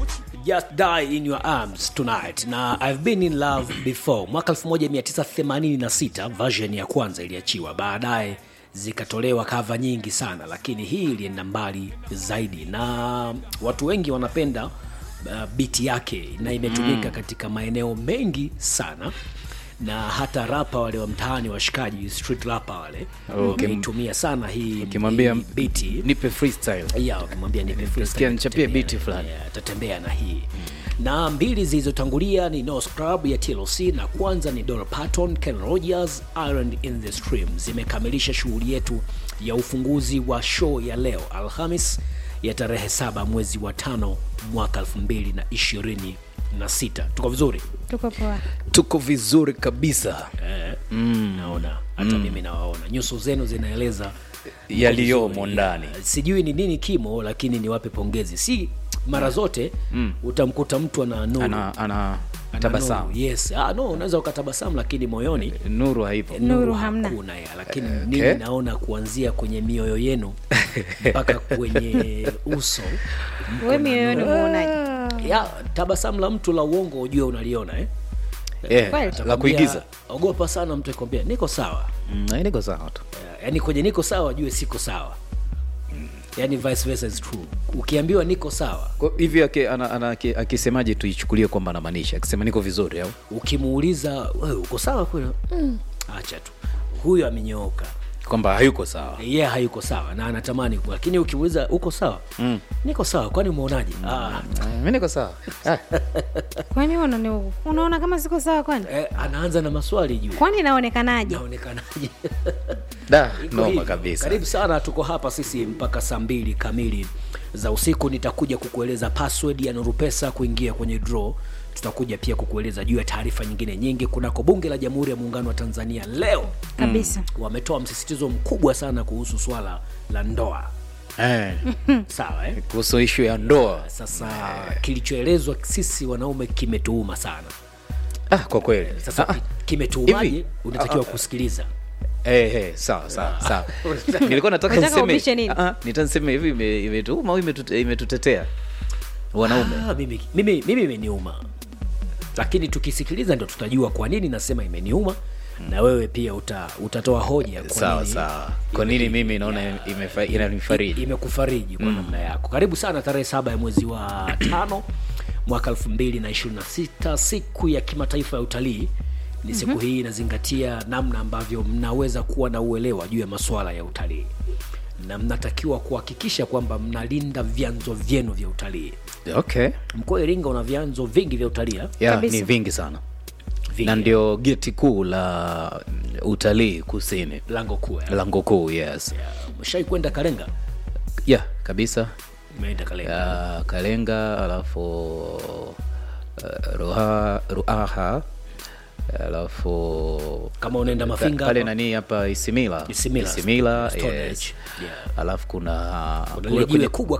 just die in your arms tonight na i've been in love before mwaka 1986 version ya kwanza iliachiwa baadaye zikatolewa kava nyingi sana lakini hii ilienda mbali zaidi na watu wengi wanapenda uh, biti yake na imetumika mm. katika maeneo mengi sana na hata rapa wale wa mtaani washikaji street rapa wale Okay. wameitumia sana hii ukimwambia hii biti nipe freestyle ya ukimwambia nipe freestyle, Sikia nichapie atatembea beat na- fulani. yeah, atatembea na hii na mbili zilizotangulia ni no scrub ya tlc na kwanza ni Dolly Parton, Ken Rogers, Iron in the Stream zimekamilisha shughuli yetu ya ufunguzi wa show ya leo alhamis ya tarehe saba mwezi wa tano mwaka 2026 tuko vizuri tuko poa tuko vizuri kabisa eh, mm. naona hata mimi nawaona nyuso zenu zinaeleza yaliyomo vizuri. ndani sijui ni nini kimo lakini niwape pongezi si mara zote mm. utamkuta mtu ana nuru ana, ana Ana tabasamu nuru, yes ah, no unaweza ukatabasamu lakini moyoni nuru haipo Nuru hamna. hakuna ya lakini Eh, mimi okay. naona kuanzia kwenye mioyo yenu mpaka kwenye uso mko we na mioyoni nuru. muonaji ya tabasamu la mtu la uongo ujue unaliona eh? Eh, Kweli. la Atakwambia, kuigiza ogopa sana mtu akwambia niko sawa Mm, eh, niko sawa tu yaani kwenye niko sawa jue siko sawa yaani vice versa is true ukiambiwa niko sawa Kwa hivi aki- ana- ana- aki- akisemaje tuichukulie kwamba anamaanisha akisema niko vizuri au ukimuuliza wewe uko sawa kweli mm. acha tu huyo amenyooka kwamba hayuko sawa yeye yeah, hayuko sawa na anatamani kuwa lakini ukimuuliza uko sawa mm. niko sawa kwani umeonaje mm. ah, Eh, mi niko sawa Ah, kwani unani- unaona kama siko sawa kwani eh, anaanza na maswali juu kwani inaonekanaje naonekanaje da Iko noma hivyo. kabisa karibu sana tuko hapa sisi mpaka saa mbili kamili za usiku nitakuja kukueleza password ya nurupesa kuingia kwenye draw tutakuja pia kukueleza juu ya taarifa nyingine nyingi kunako bunge la jamhuri ya muungano wa tanzania leo kabisa wametoa msisitizo mkubwa sana kuhusu swala la ndoa Eh, sawa eh? kuhusu ishu ya ndoa sasa kilichoelezwa sisi wanaume kimetuuma sana ah, kwa kweli sasa Ah, ki- kimetuumaje Hivi? unatakiwa kusikiliza eh, eh, sawa sawa sawa nilikuwa nataka Unataka ubishe niseme nini? ah, ah, nitaniseme hivi ime- imetuuma au imetute- imetutetea wanaume Ah, mimi mimi mimi imeniuma lakini tukisikiliza ndo tutajua kwa nini nasema imeniuma na wewe pia uta, utatoa hoja kwa sawa nini sawa kwa nini mimi naona imefa- inanifariji imekufariji kwa namna yako karibu sana tarehe saba ya mwezi wa tano mwaka 2026 siku ya kimataifa ya utalii ni siku mm-hmm. hii inazingatia namna ambavyo mnaweza kuwa na uelewa juu ya masuala ya utalii na mnatakiwa kuhakikisha kwamba mnalinda vyanzo vyenu vya utalii okay mkoa wa iringa una vyanzo vingi vya utalii eh? ya Kabisa. ni vingi sana Vingi. na ndio geti kuu la utalii kusini lango kuu eh? lango kuu yes mshai kwenda kalenga ya kabisa umeenda kalenga ya kalenga alafu uh, ruha, ruaha alafu kama unaenda mafinga pale hapa, nani hapa isimila Isimila, isimila Stone yes. Age. Yeah. alafu kuna kuna kule lile jiwe kwenye- kubwa